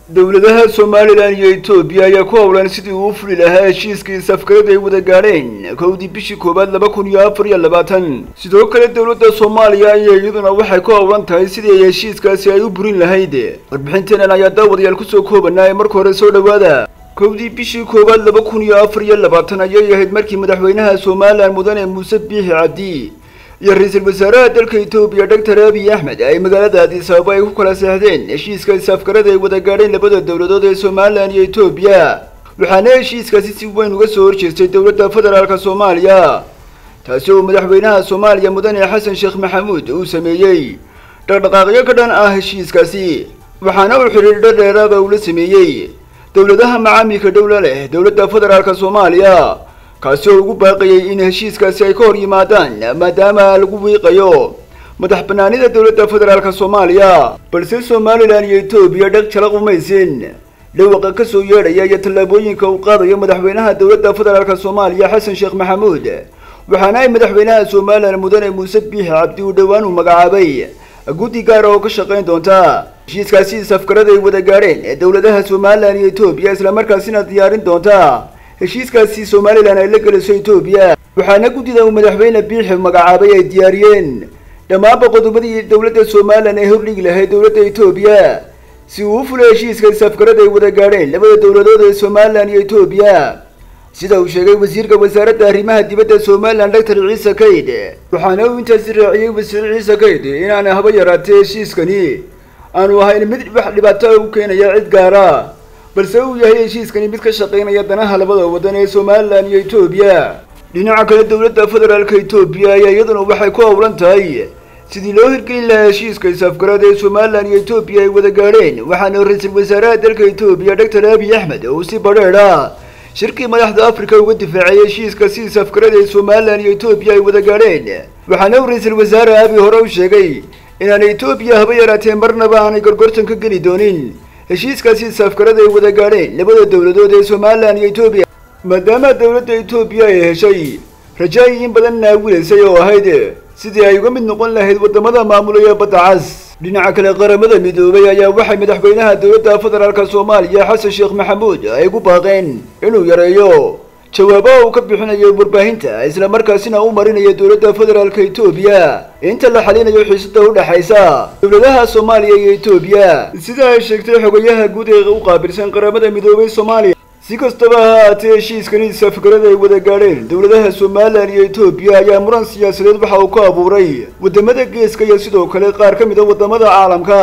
dowladaha somalilan iyo etoobiya ayaa ku howlan sidii uu fuli lahaa heshiiskii safgarada ay wada gaadheen kowdii bishii koowaad laba kun iyo afar iyo labaatan sidoo kale dowladda soomaaliya ayaa iyaduna waxay ku howlan tahay sidii ay heshiiskaasi ay u burin lahayd warbixinteenan ayaa daawadayaal kusoo koobanaa ee marka hore soo dhowaada kowdii bishii koowaad laba kun iyo afar iyo labaatan ayay ahayd markii madaxweynaha somalilan mudane muuse biixi cabdi iyo ra-iisul wasaaraha dalka etoobiya doctor abiy axmed ay magaalada addis ababa ay ku kala seexdeen heshiiska safgarada ay wada gaadheen labada dowladood ee somalilan iyo etoobiya waxaana heshiiskaasi si weyn uga soo horjeestay dowladda federaalk soomaaliya taasi oo madaxweynaha soomaaliya mudane xasan sheekh maxamuud uu sameeyey dhaqdhaqaaqyo ka dhan ah heshiiskaasi waxaana uu xidhiidho dheeraada uu la sameeyey dowladaha macaamilka dhowla leh dowladda federaalk soomaaliya kaasi oo ugu baaqayay in heshiiskaasi ay ka hor yimaadaan maadaama lagu wiiqayo madax banaanida dowladda federaalk soomaaliya balse somalilan iyo etoobiya dheg jalaq umaysin dhawaqa ka soo yeedhaya iyo tallaabooyinka uu qaadayo madaxweynaha dowladda federaalk soomaaliya xasan sheekh maxamuud waxaana ay madaxweynaha somalilan mudane muuse biixi cabdi uu dhowaan uu magacaabay guddi gaara oo ka shaqayn doonta heshiiskaasi safgarada ay wada gaadheen ee dowladaha somalilan iyo etoobiya islamarkaasina diyaarin doonta heshiiskaasi somalilan ay la geliso etoobiya waxaana guddida uu madaxweyne biixi magacaabay ay diyaariyeen dhammaanba qodobadii dowladda somalilan ay hordhigi lahayd dowladda etoobiya si uu u fulay heshiiska safgarada ay wada gaadheen labada dowladood ee somalilan iyo etoobiya sida uu sheegay wasiirka wasaaradda arrimaha dibadda somalilan doctor ciise kayd waxaana uu intaasi raaciyey wasiir ciise kayd inaan haba yaraatee heshiiskani aanu ahayn mid wax dhibaato u keenaya cid gaara balse uu yahay heshiiskani mid ka shaqaynaya danaha labada waddan ee somalilan iyo etoobiya dhinaca kale dowladda federaalka etoobiya ayaa iyaduna waxay ku howlan tahay sidii loo hirgelin lahaa heshiiska safgarada ee somalilan iyo etoobiya ay wada gaadheen waxaana ra-iisul wasaaraha dalka etoobiya doctor abiy axmed uu si badheedha shirkii madaxda africa uga difaacay heshiiska si safgarada ee somalilan iyo etoobiya ay wada gaadheen waxaana uu ra-iisul wasaare abiy hore u sheegay inaanay etoobiya haba yaraatee marnaba aanay gorgortan ka geli doonin heshiiskaasi safgarada ay wada gaadheen labada dowladood ee somalilan iyo etoobiya maadaama dowladda etoobiya ay heshay rajaayi in badan naawilaysay oo ahayd sidii ay uga mid noqon lahayd waddamada maamulaya badda cas dhinaca kale qaramada midoobay ayaa waxay madaxweynaha dowladda federaalk soomaaliya xasan sheekh maxamuud ay ku baaqeen inuu yareeyo jawaabaha uu ka bixinayo warbaahinta islamarkaasina u marinayo dowladda federaalk etoobiya inta la xalinayo xiisada u dhexaysa dowladaha soomaaliya iyo etoobiya sida ay sheegtay xogayaha guud ee u qaabilsan qaramada midoobay soomaaliya si kastaba ha haatee heshiiskani safgarada ay wada gaadheen dowladaha somalilan iyo etoobiya ayaa muran siyaasadeed waxa uu ku abuuray waddamada geeska iyo sidoo kale qaar ka mid a waddamada caalamka